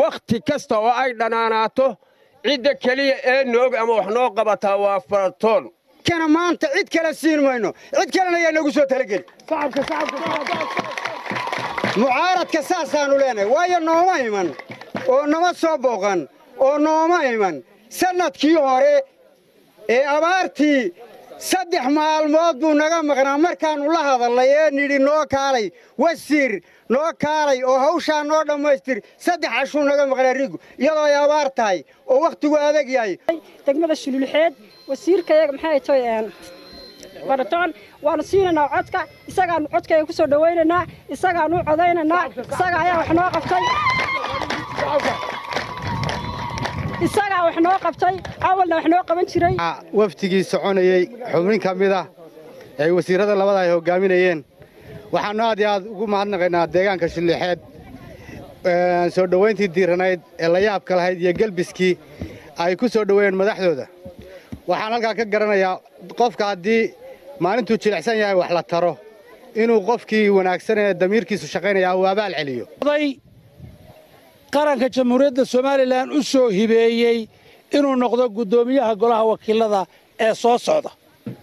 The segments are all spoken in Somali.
wakhti kasta oo ay dhanaanaato cidda keliya ee noog ama wax noo qabataa waa faratoon kana maanta cid kale siin mayno cid kalena ayaa noogu soo talageli mucaaradka saasaannu leenahay waayo nooma iman oo nama soo booqan oo nooma iman sannadkii hore ee abaartii saddex maalmood buu naga maqnaa markaannu la hadallay ee nidhi noo kaalay wasiir noo kaalay oo hawshaa noo dhammaystir saddex cashuu naga maqnaa rigu iyadoo ay abaar tahay oo wakhtigu adag yahay degmada shululxeed wasiirkayaga maxay toy baratoon waanu siinaynaa codka isagaanu codkayga ku soo dhowaynaynaa isagaanu u codaynaynaa isaga ayaa wax noo qabtay isagaa wax noo qabtay awalna wax noo qaban jiray waftigii soconayey xubnin ka mid ah ee wasiirrada labada ay hoggaaminayeen waxaannu aad iyo aad ugu mahadnaqaynaa deegaanka shulixeed soo dhowayntii diiranayd ee la yaabka lahayd iyo gelbiskii ay ku soo dhoweeyeen madaxdooda waxaan halkaa ka garanayaa qofka haddii maalintuu jilicsan yahay wax la taro inuu qofkii wanaagsan ee damiirkiisu shaqaynaya uu abaal celiyo qaranka jamhuuriyadda somalilan u soo hibeeyey inuu noqdo guddoomiyaha golaha wakiilada ee soo socda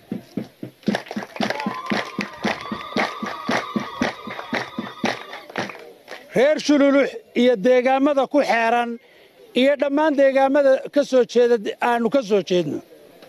reer shululux iyo deegaammada ku xeeran iyo dhammaan deegaammada ka soo jeeda aannu ka soo jeedno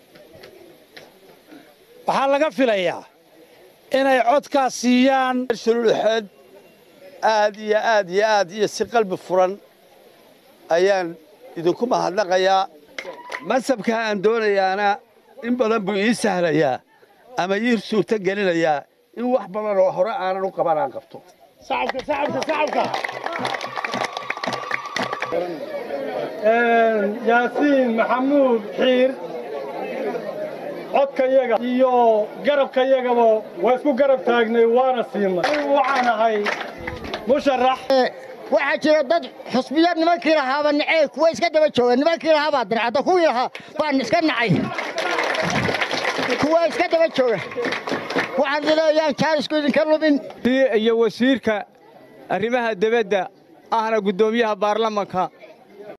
waxaa laga filayaa inay codkaas siiyaan shululuxeed aad iyo aad iyo aad iyo si qalbi furan ayaan idinku mahadnaqayaa mansabkaa aan doonayaana in badan buu ii sahlayaa ama ii suurto gelinayaa in wax badan oo hore aanan u qaban aan qabto yaasiin maxamuud xiir codkayaga iyo garabkayagaba waa isku garab taagnay waana siinay waxaan ahay musharax waxaa jira dad xusbiyad nimankii lahaaba nacey kuwa iska daba jooga nimankii lahaabaa dircadda kuwii lahaa baan iska nacay kuwa iska daba jooga waxaan dileeyaan jaarisku idinka lumin iyo wasiirka arrimaha debadda ahna guddoomiyaha baarlamanka